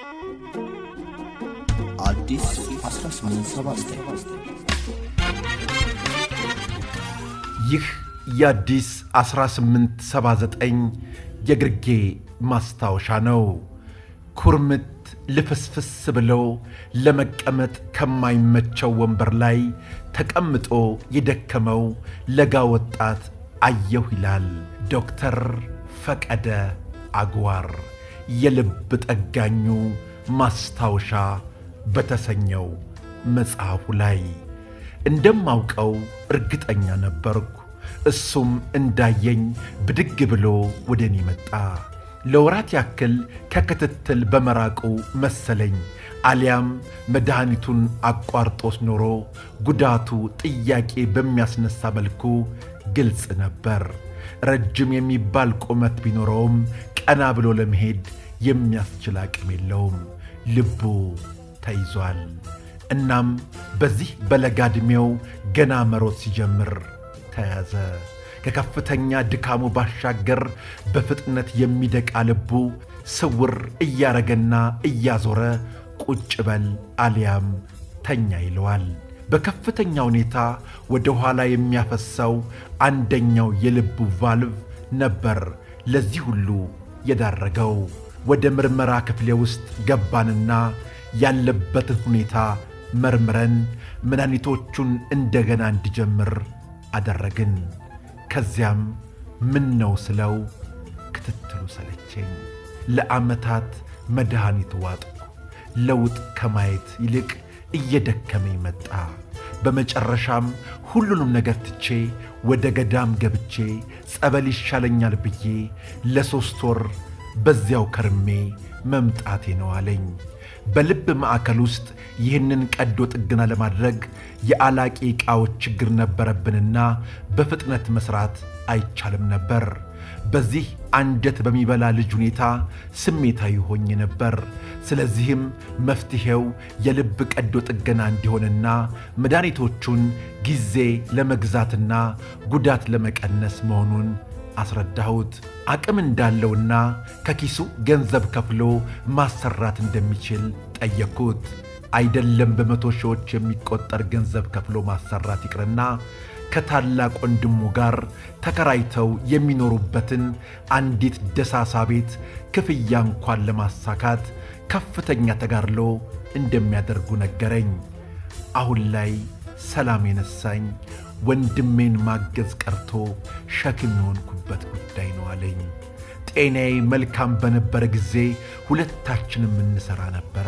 አዲስ 1879 ይህ የአዲስ 1879 የግርጌ ማስታወሻ ነው። ኩርምት ልፍስፍስ ብሎ ለመቀመጥ ከማይመቸው ወንበር ላይ ተቀምጦ የደከመው ለጋ ወጣት አየሁ ይላል ዶክተር ፈቀደ አግዋር የልብ ጠጋኙ ማስታወሻ በተሰኘው መጽሐፉ ላይ። እንደማውቀው እርግጠኛ ነበርኩ። እሱም እንዳየኝ ብድግ ብሎ ወደ እኔ መጣ። ለወራት ያክል ከክትትል በመራቁ መሰለኝ አሊያም መድኃኒቱን አቋርጦስ ኖሮ ጉዳቱ ጥያቄ በሚያስነሳ መልኩ ግልጽ ነበር። ረጅም የሚባል ቁመት ቢኖረውም ቀና ብሎ ለመሄድ የሚያስችል አቅም የለውም። ልቡ ተይዟል። እናም በዚህ በለጋ ዕድሜው ገና መሮጥ ሲጀምር ተያዘ። ከከፍተኛ ድካሙ ባሻገር በፍጥነት የሚደቃ ልቡ ስውር እያረገና እያዞረ ቁጭ በል አሊያም ተኛ ይለዋል። በከፍተኛ ሁኔታ ወደ ኋላ የሚያፈሰው አንደኛው የልቡ ቫልቭ ነበር ለዚህ ሁሉ የዳረገው። ወደ ምርመራ ክፍሌ ውስጥ ገባንና ያለበትን ሁኔታ መርምረን መድኃኒቶቹን እንደገና እንዲጀምር አደረግን። ከዚያም ምን ነው ስለው ክትትሉ ሰለቸኝ። ለዓመታት መድኃኒት ዋጥኩ። ለውጥ ከማየት ይልቅ እየደከመኝ መጣ። በመጨረሻም ሁሉንም ነገር ትቼ ወደ ገዳም ገብቼ ጸበል ይሻለኛል ብዬ ለሦስት ወር በዚያው ከርሜ መምጣቴ ነው አለኝ። በልብ ማዕከል ውስጥ ይህንን ቀዶ ጥገና ለማድረግ የአላቂ ዕቃዎች ችግር ነበረብንና በፍጥነት መሥራት አይቻልም ነበር። በዚህ አንጀት በሚበላ ልጅ ሁኔታ ስሜታዊ ሆኜ ነበር። ስለዚህም መፍትሔው የልብ ቀዶ ጥገና እንዲሆንና መድኃኒቶቹን ጊዜ ለመግዛትና ጉዳት ለመቀነስ መሆኑን አስረዳሁት። አቅም እንዳለውና ከኪሱ ገንዘብ ከፍሎ ማሰራት እንደሚችል ጠየቅኩት። አይደለም በመቶ ሺዎች የሚቆጠር ገንዘብ ከፍሎ ማሰራት ይቅርና ከታላቅ ወንድሙ ጋር ተከራይተው የሚኖሩበትን አንዲት ደሳሳ ቤት ክፍያ እንኳን ለማሳካት ከፍተኛ ተጋድሎ እንደሚያደርጉ ነገረኝ። አሁን ላይ ሰላም የነሳኝ ወንድሜን ማገዝ ቀርቶ ሸክም የሆንኩበት ጉዳይ ነው አለኝ። ጤናዬ መልካም በነበረ ጊዜ ሁለታችንም እንሠራ ነበረ።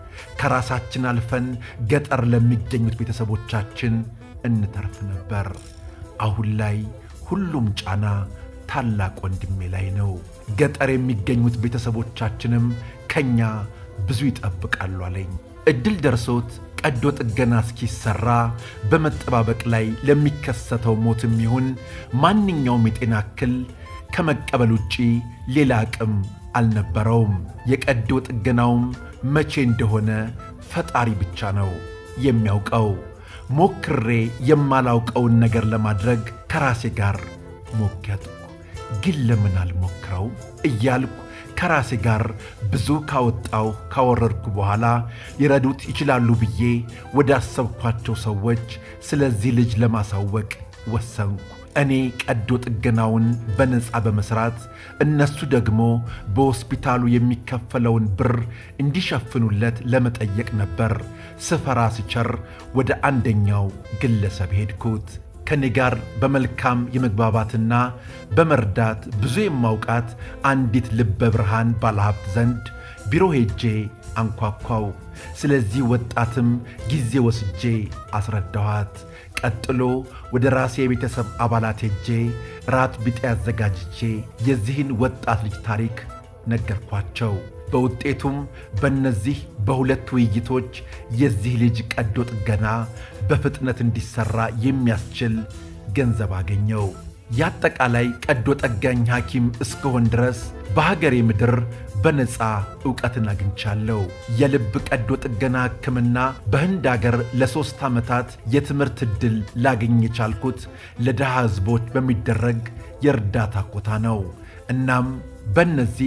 ከራሳችን አልፈን ገጠር ለሚገኙት ቤተሰቦቻችን እንተርፍ ነበር። አሁን ላይ ሁሉም ጫና ታላቅ ወንድሜ ላይ ነው። ገጠር የሚገኙት ቤተሰቦቻችንም ከኛ ብዙ ይጠብቃሉ አለኝ። ዕድል ደርሶት ቀዶ ጥገና እስኪሰራ በመጠባበቅ ላይ ለሚከሰተው ሞትም ይሁን ማንኛውም የጤና እክል ከመቀበል ውጪ ሌላ አቅም አልነበረውም። የቀዶ ጥገናውም መቼ እንደሆነ ፈጣሪ ብቻ ነው የሚያውቀው። ሞክሬ የማላውቀውን ነገር ለማድረግ ከራሴ ጋር ሞከርኩ። ግን ለምን አልሞክረው እያልኩ ከራሴ ጋር ብዙ ካወጣው ካወረድኩ በኋላ ሊረዱት ይችላሉ ብዬ ወዳሰብኳቸው ሰዎች ስለዚህ ልጅ ለማሳወቅ ወሰንኩ። እኔ ቀዶ ጥገናውን በነፃ በመስራት እነሱ ደግሞ በሆስፒታሉ የሚከፈለውን ብር እንዲሸፍኑለት ለመጠየቅ ነበር። ስፈራ ስቸር ወደ አንደኛው ግለሰብ ሄድኩት። ከኔ ጋር በመልካም የመግባባትና በመርዳት ብዙ የማውቃት አንዲት ልበ ብርሃን ባለሀብት ዘንድ ቢሮ ሄጄ አንኳኳው። ስለዚህ ወጣትም ጊዜ ወስጄ አስረዳኋት። ቀጥሎ ወደ ራሴ የቤተሰብ አባላት ሄጄ ራት ቢጤ አዘጋጅቼ የዚህን ወጣት ልጅ ታሪክ ነገርኳቸው። በውጤቱም በእነዚህ በሁለት ውይይቶች የዚህ ልጅ ቀዶ ጥገና በፍጥነት እንዲሠራ የሚያስችል ገንዘብ አገኘው። የአጠቃላይ ቀዶ ጠጋኝ ሐኪም እስከሆን ድረስ በሀገሬ ምድር በነፃ ዕውቀትን አግኝቻለሁ። የልብ ቀዶ ጥገና ሕክምና በህንድ አገር ለሦስት ዓመታት የትምህርት ዕድል ላገኝ የቻልኩት ለድሃ ሕዝቦች በሚደረግ የእርዳታ ኮታ ነው። እናም በእነዚህ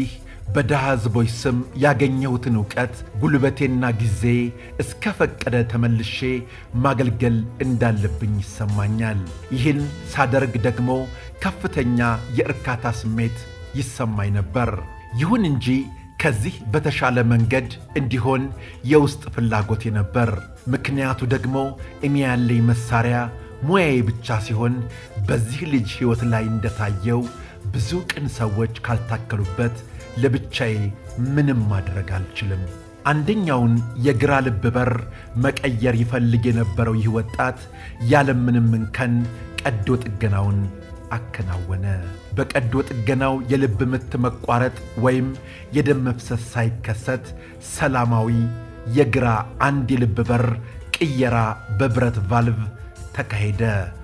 በድሃ ሕዝቦች ስም ያገኘሁትን ዕውቀት ጉልበቴና ጊዜ እስከ ፈቀደ ተመልሼ ማገልገል እንዳለብኝ ይሰማኛል። ይህን ሳደርግ ደግሞ ከፍተኛ የእርካታ ስሜት ይሰማኝ ነበር። ይሁን እንጂ ከዚህ በተሻለ መንገድ እንዲሆን የውስጥ ፍላጎቴ ነበር። ምክንያቱ ደግሞ እኔ ያለኝ መሳሪያ ሙያዬ ብቻ ሲሆን በዚህ ልጅ ሕይወት ላይ እንደታየው ብዙ ቅን ሰዎች ካልታከሉበት ለብቻዬ ምንም ማድረግ አልችልም። አንደኛውን የግራ ልብ በር መቀየር ይፈልግ የነበረው ይህ ወጣት ያለምንም እንከን ቀዶ ጥገናውን አከናወነ። በቀዶ ጥገናው የልብ ምት መቋረጥ ወይም የደም መፍሰስ ሳይከሰት ሰላማዊ የግራ አንድ የልብ በር ቅየራ በብረት ቫልቭ ተካሄደ።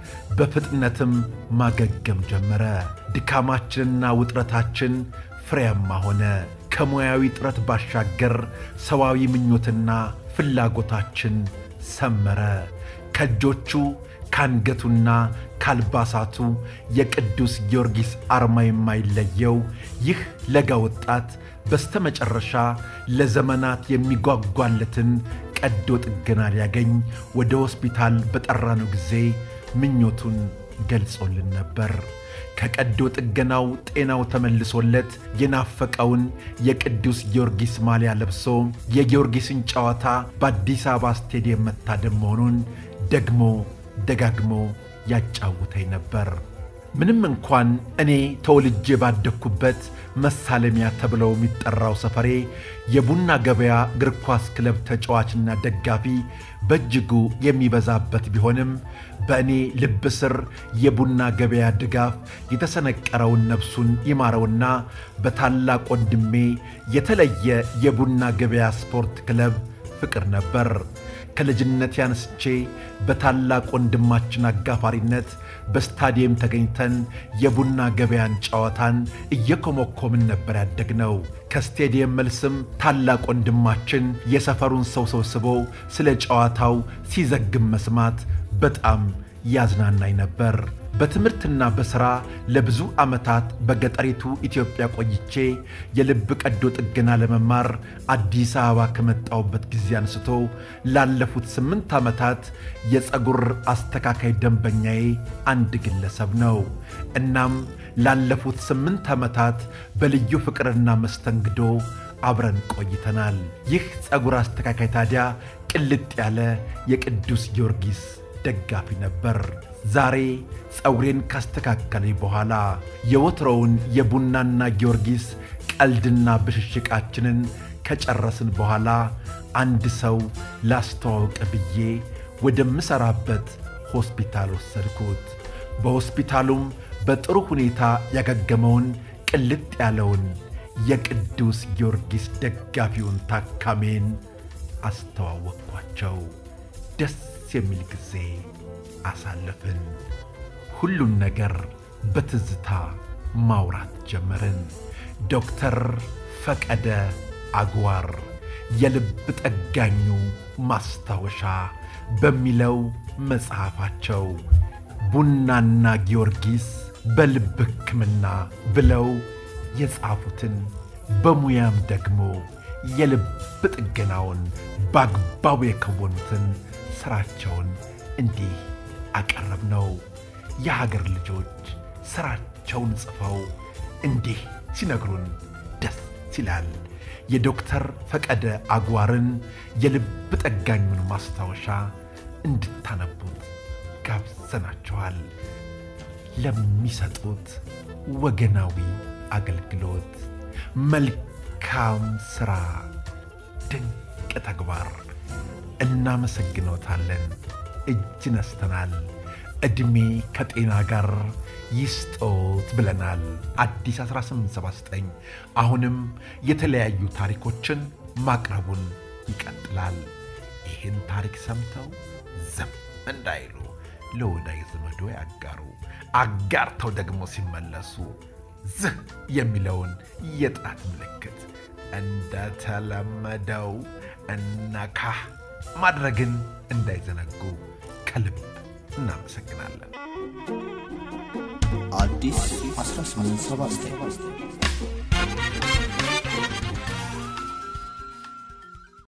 በፍጥነትም ማገገም ጀመረ። ድካማችንና ውጥረታችን ፍሬያማ ሆነ። ከሙያዊ ጥረት ባሻገር ሰዋዊ ምኞትና ፍላጎታችን ሰመረ። ከእጆቹ ከአንገቱና ከአልባሳቱ የቅዱስ ጊዮርጊስ አርማ የማይለየው ይህ ለጋ ወጣት በስተመጨረሻ ለዘመናት የሚጓጓለትን ቀዶ ጥገና ሊያገኝ ወደ ሆስፒታል በጠራነው ጊዜ ምኞቱን ገልጾልን ነበር። ከቀዶ ጥገናው ጤናው ተመልሶለት የናፈቀውን የቅዱስ ጊዮርጊስ ማሊያ ለብሶ የጊዮርጊስን ጨዋታ በአዲስ አበባ ስቴዲየም መታደም መሆኑን ደግሞ ደጋግሞ ያጫውተኝ ነበር። ምንም እንኳን እኔ ተወልጄ ባደግኩበት መሳለሚያ ተብለው የሚጠራው ሰፈሬ የቡና ገበያ እግር ኳስ ክለብ ተጫዋችና ደጋፊ በእጅጉ የሚበዛበት ቢሆንም በእኔ ልብ ስር የቡና ገበያ ድጋፍ የተሰነቀረውን ነፍሱን ይማረውና በታላቅ ወንድሜ የተለየ የቡና ገበያ ስፖርት ክለብ ፍቅር ነበር። ከልጅነት ያንስቼ በታላቅ ወንድማችን አጋፋሪነት በስታዲየም ተገኝተን የቡና ገበያን ጨዋታን እየኮመኮምን ነበር ያደግነው። ከስቴዲየም መልስም ታላቅ ወንድማችን የሰፈሩን ሰው ሰብስቦ ስለ ጨዋታው ሲዘግም መስማት በጣም ያዝናናኝ ነበር። በትምህርትና በሥራ ለብዙ ዓመታት በገጠሪቱ ኢትዮጵያ ቆይቼ የልብ ቀዶ ጥገና ለመማር አዲስ አበባ ከመጣሁበት ጊዜ አንስቶ ላለፉት ስምንት ዓመታት የፀጉር አስተካካይ ደንበኛዬ አንድ ግለሰብ ነው። እናም ላለፉት ስምንት ዓመታት በልዩ ፍቅርና መስተንግዶ አብረን ቆይተናል። ይህ ፀጉር አስተካካይ ታዲያ ቅልጥ ያለ የቅዱስ ጊዮርጊስ ደጋፊ ነበር። ዛሬ ፀጉሬን ካስተካከለኝ በኋላ የወትሮውን የቡናና ጊዮርጊስ ቀልድና ብሽሽቃችንን ከጨረስን በኋላ አንድ ሰው ላስተዋውቅ ብዬ ወደምሠራበት ሆስፒታል ወሰድኩት። በሆስፒታሉም በጥሩ ሁኔታ ያገገመውን ቅልጥ ያለውን የቅዱስ ጊዮርጊስ ደጋፊውን ታካሜን አስተዋወቅኳቸው። ደስ የሚል ጊዜ አሳለፍን። ሁሉን ነገር በትዝታ ማውራት ጀመርን። ዶክተር ፈቀደ አግዋር የልብ ጠጋኙ ማስታወሻ በሚለው መጽሐፋቸው ቡናና ጊዮርጊስ በልብ ሕክምና ብለው የጻፉትን በሙያም ደግሞ የልብ ጥገናውን በአግባቡ የከወኑትን ሥራቸውን እንዲህ አቀረብ ነው። የሀገር ልጆች ሥራቸውን ጽፈው እንዲህ ሲነግሩን ደስ ይላል። የዶክተር ፈቀደ አግዋርን የልብ ጠጋኙን ማስታወሻ እንድታነቡት ጋብዘናቸዋል። ለሚሰጡት ወገናዊ አገልግሎት፣ መልካም ሥራ፣ ድንቅ ተግባር እናመሰግኖታለን። እጅ ነስተናል። ዕድሜ ከጤና ጋር ይስጦት ብለናል። አዲስ 1879 አሁንም የተለያዩ ታሪኮችን ማቅረቡን ይቀጥላል። ይህን ታሪክ ሰምተው ዝም እንዳይሉ ለወዳጅ ዘመዶ ያጋሩ። አጋርተው ደግሞ ሲመለሱ ዝህ የሚለውን የጣት ምልክት እንደተለመደው እነካ ማድረግን እንዳይዘነጉ ከልብ እናመሰግናለን። አዲስ 1879